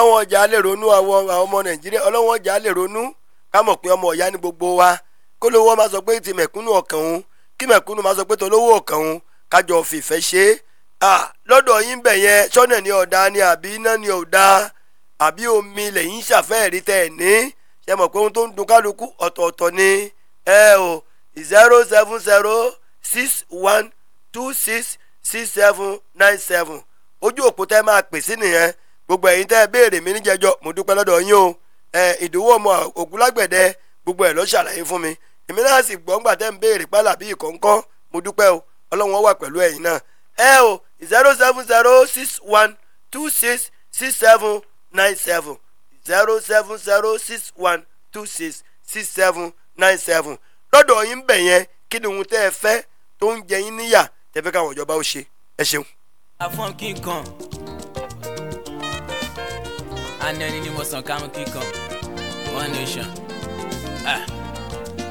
ọlọ́wọ́n ọjà lè ronú àwọn àwọn ọmọ nàìjíríà ọlọ́wọ́n ọjà lè ronú ká mọ̀ pé ọmọ ọ̀yá ní gbogbo wa kó lówó máa sọ pé ti mẹ̀kúnnù ọkàn òun kí mẹ̀kúnnù máa sọ pé tolówó ọkàn òun kájọ fìfẹ́ ṣe é lọ́dọ̀ yín bẹ̀ yẹn sọ́nà ni ọ̀dà ni àbí iná ni ọ̀dà àbí omi lẹ́yìn ṣàfẹ́ẹ̀rí tẹ̀ ẹ̀ ní ṣe mọ̀ pé ohun tó ń dun kálukú ọ̀tọ̀ọ̀tọ̀ ni ẹ o zero seven zero six one two six six seven nine seven ojú òpó tẹ́ máa pè sí nìyẹn gbogbo ẹ̀yin tẹ́ ẹ béèrè mi níjẹjọ́ mo dúpẹ́ lọ́dọ̀ yín o ẹ ìdòwò ọmọ ògúnlágbẹ̀dẹ gbogbo ẹ̀ ló ṣàlàyé fún mi èmi náà sì gbọ́ ńgbà tẹ́ ń béèrè pálá bí ìkọ̀ǹkọ́ mo dúpẹ́ o ọlọ́run wà pẹ̀lú ẹ̀yin náà ẹ o zero seven zero six one two six six seven nine seven zero seven zero six one two six six seven nine seven lọ́dọ̀ yín bẹ̀ yẹn kí ni ohun tẹ́ ẹ fẹ́ tó ń jẹ yín níyà tẹ́ fẹ́ káwọn ìjọba ó ṣe ẹ ṣeun. afọ́n kíkan anẹni ni mo sàn kámú kíkan one nation. Ah.